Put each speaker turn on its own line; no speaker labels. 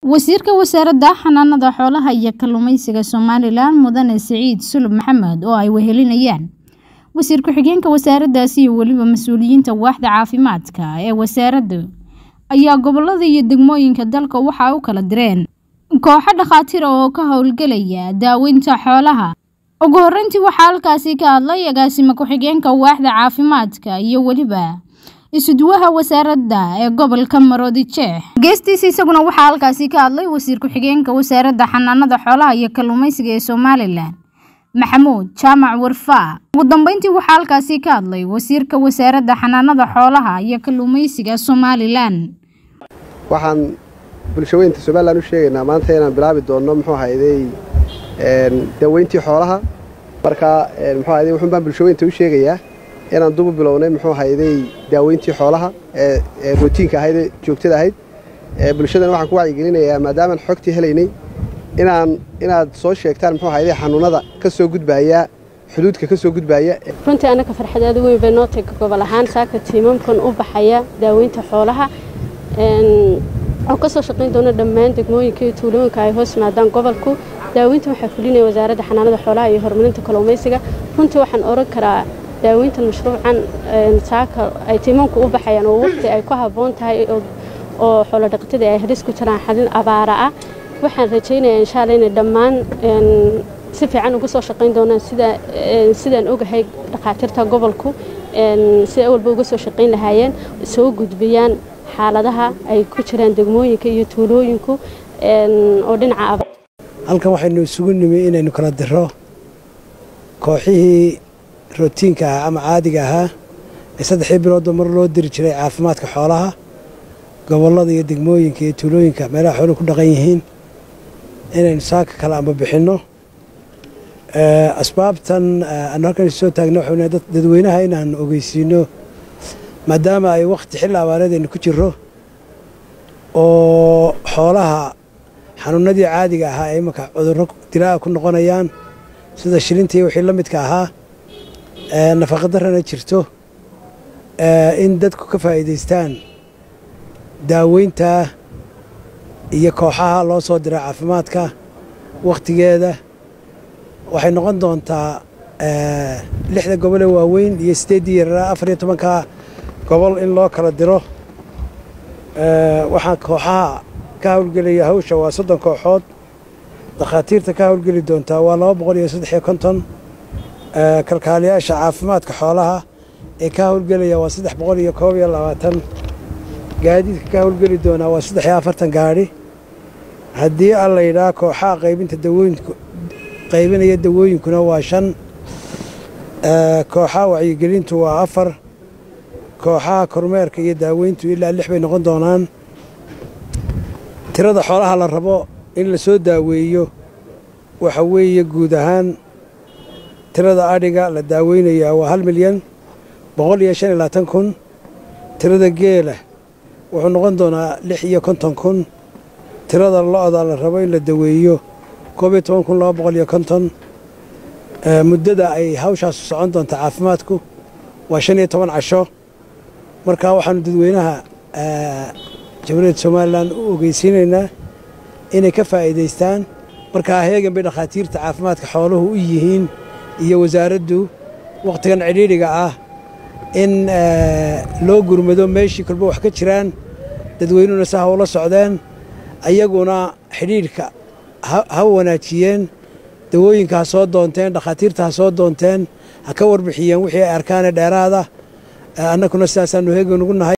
Wasiirka Wasaaradda Xanaanada Xoolaha iyo Kalluumeysiga Somalilan Mudane Siciid Sulub Maxamed oo ay wehelinayaan wasiir ku-xigeenka wasaaraddaasi iyo weliba mas'uuliyiinta waaxda caafimaadka ee wasaaradda ayaa gobollada iyo degmooyinka dalka waxa u kala direen kooxo dhakhaatiir ah oo ka howlgelaya daaweynta xoolaha ugu horreyntii waxaa halkaasi ka hadlay agaasime ku-xigeenka waaxda caafimaadka iyo weliba isuduwaha wasaaradda ee gobolka maroodi jeex geestiisa isaguna waxaa halkaasi ka hadlay wasiir ku-xigeenka wasaaradda xanaanada xoolaha iyo kalluumeysiga ee somalilan maxamuud jaamac warfaa ugu dambeyntii waxaa halkaasi ka hadlay wasiirka wasaaradda xanaanada xoolaha iyo kalluumeysiga somalilan
waxaan bulshaweynta somalilan u sheegaynaa maanta inaan bilaabi doonno muxuu ahayday daaweyntii xoolaha marka muxuu ahayday wuxuun baan bulshaweynta u sheegayaa inaan dubu bilownay muxuu ahayday daaweyntii xoolaha ee rootiinka ahayd ee joogtada ahayd bulshadana waxaan ku wacyigelinayaa maadaamaan xogtii helaynay inaan inaad soo sheegtaan muxuu ahayday xanuunada ka soo gudbaaya xuduudka ka soo gudbaaya
runtii annaka farxad aad weyn bay noo taga gobol ahaan saaka tiimamkan u baxaya daaweynta xoolaha oo ka soo shaqayn doona dhammaan degmooyinka iyo tuulooyinka ay hoos yimaadaan gobolku daaweynta waxaa fulinaya wasaaradda xanaanada xoolaha iyo horumarinta kalluumaysiga runtii waxaan oran karaa daaweyntan mashruucan saaka ay tiimamku u baxayaan oo waqti ay ku habboon tahay oo xoolo dhaqatadii ay halis ku jiraan xalin abaara ah waxaan rajaynayaa insha alla inay dhammaan si fiican uga soo shaqayn doonaan sida sidaan ogahay dhakhaatiirta gobolku siday awalba uga soo shaqayn lahaayeen soo gudbiyaan xaaladaha ay ku jiraan degmooyinka iyo tuulooyinku oo dhinaca
halkan waxaynu isugu nimi inaynu kala diro kooxihii rootiinka ahaa ama caadiga ahaa ee saddexdii biloodba mar loo diri jiray caafimaadka xoolaha gobollada iyo degmooyinka iyo tuulooyinka meelaha xooluhu ku dhaqan yihiin inaynu saaka kala amba bixinno asbaabtan aanu halkan soo taagna waxayna dadweynaha inaan ogeysiino maadaama ay wakhti xilli abaareed aynu ku jirro oo xoolaha xanuunadii caadiga ahaa ay imanka cudurro dilaa'a ku noqonayaan sida shilinta iyo wixii la midka ahaa nafaqadarrana jirto in dadku ka faa'iidaystaan daaweynta iyo kooxaha loo soo dira caafimaadka wakhtigeeda waxay noqon doontaa lixda gobol ee waaweyn iyo siddeeddii yaraa afar iyo tobanka gobol in loo kala diro waxaa kooxaha ka howlgelaya hawsha waa soddon kooxood dakhaatiirta ka howlgeli doontaa waa laba boqol iyo saddex iyo konton kalkaaliyaasha caafimaadka xoolaha ee ka howlgelaya waa saddex boqol iyo koob iyo labaatan gaadiidka ka howlgeli doonaa waa saddex iyo afartan gaadhi haddii aan la yidhaha kooxaha qaybinta dawooyinku qaybinaya dawooyinkuna waa shan kooxaha wacyigelintu waa afar kooxaha kormeerka iyo daaweyntu ilaa lix bay noqon doonaan tirada xoolaha la rabo in la soo daaweeyo waxa weeye guud ahaan tirada adhiga la daaweynayaa waa hal milyan boqol iyo shan iyo labaatan kun tirada geela wuxuu noqon doonaa lix iyo konton kun tirada lo-da la rabo in la daweeyo koob iyo toban kun laba boqol iyo konton muddada ay hawshaasu socon doonta caafimaadku waa shan iyo toban casho markaa waxaanu dadweynaha jamhuuriyadda somalilan u ogeysiinaynaa inay ka faa'iidaystaan markaa heegan bay dhakhaatiirta caafimaadka xooluhu u yihiin iyo wasaaraddu wakhtigan cidhiidhiga ah in loo gurmado meeshii kolba wax ka jiraan dadweynuhuna si ha ula socdeen ayaguna xidhiidhka ha wanaajiyeen dawooyinka ha soo doonteen dhakhaatiirta ha soo doonteen ha ka warbixiyeen wixii ay arkaanee dheeraada annakuna sidaasaannu heegan ugu nahay